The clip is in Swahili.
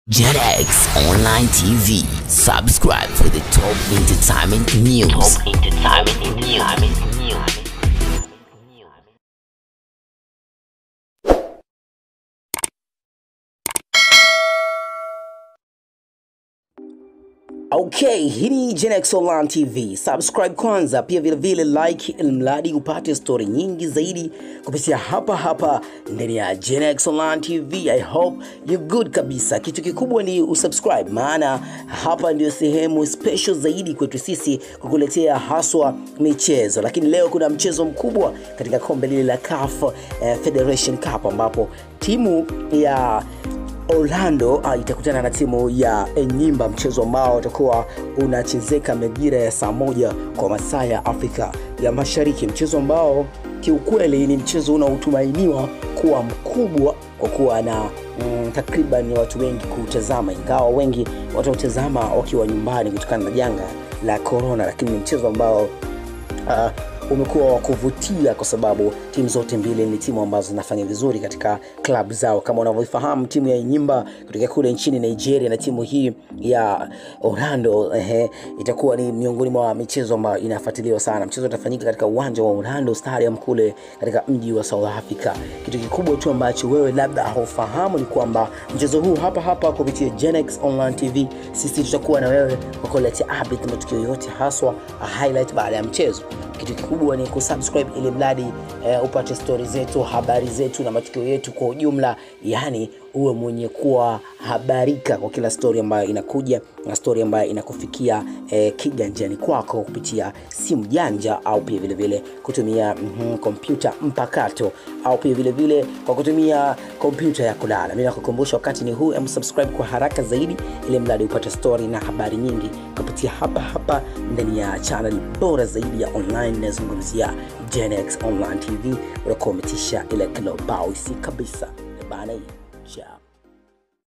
JetX Online TV. Subscribe for the top entertainment news. Top entertainment news. Okay, hii ni Genex Online TV. Subscribe kwanza, pia vile vile like, ili mradi upate story nyingi zaidi kupitia hapa hapa ndani ya Genex Online TV. I hope you good kabisa. Kitu kikubwa ni usubscribe, maana hapa ndio sehemu special zaidi kwetu sisi kukuletea haswa michezo, lakini leo kuna mchezo mkubwa katika kombe lile la CAF eh, Federation Cup ambapo timu ya Orlando uh, itakutana na timu ya Enyimba, mchezo ambao utakuwa unachezeka majira ya saa moja kwa masaa ya Afrika ya Mashariki, mchezo ambao kiukweli ni mchezo unaotumainiwa kuwa mkubwa kwa kuwa na mm, takriban watu wengi kutazama, ingawa wengi watautazama wakiwa nyumbani kutokana na janga la corona, lakini ni mchezo ambao uh, umekuwa wa kuvutia kwa sababu timu zote mbili ni timu ambazo zinafanya vizuri katika klabu zao. Kama unavyofahamu, timu ya Enyimba kutoka kule nchini Nigeria na timu hii ya Orlando ehe, itakuwa ni miongoni mwa michezo ambayo inafuatiliwa sana. Mchezo utafanyika katika uwanja wa Orlando Stadium kule katika mji wa South Africa. Kitu kikubwa tu ambacho wewe labda haufahamu ni kwamba mchezo huu hapa hapa kupitia Genex Online TV, sisi tutakuwa na wewe kwa kuletea update matukio yote, haswa highlight baada ya mchezo kitu kikubwa ni kusubscribe ili mradi eh, upate stori zetu habari zetu na matukio yetu kwa ujumla yani uwe mwenye kuwa habarika kwa kila stori ambayo inakuja na stori ambayo inakufikia eh, kiganjani kwako kupitia simu janja au pia vile vile kutumia mm, kompyuta mpakato au pia vile vile kwa kutumia kompyuta ya kulala mi nakukumbusha wakati ni huu em subscribe kwa haraka zaidi ili mradi upate stori na habari nyingi kupitia hapa hapa ndani ya channel bora zaidi ya online inayozungumzia Genex Online TV unakuwa umetisha ile kilobausi kabisa bana hii ciao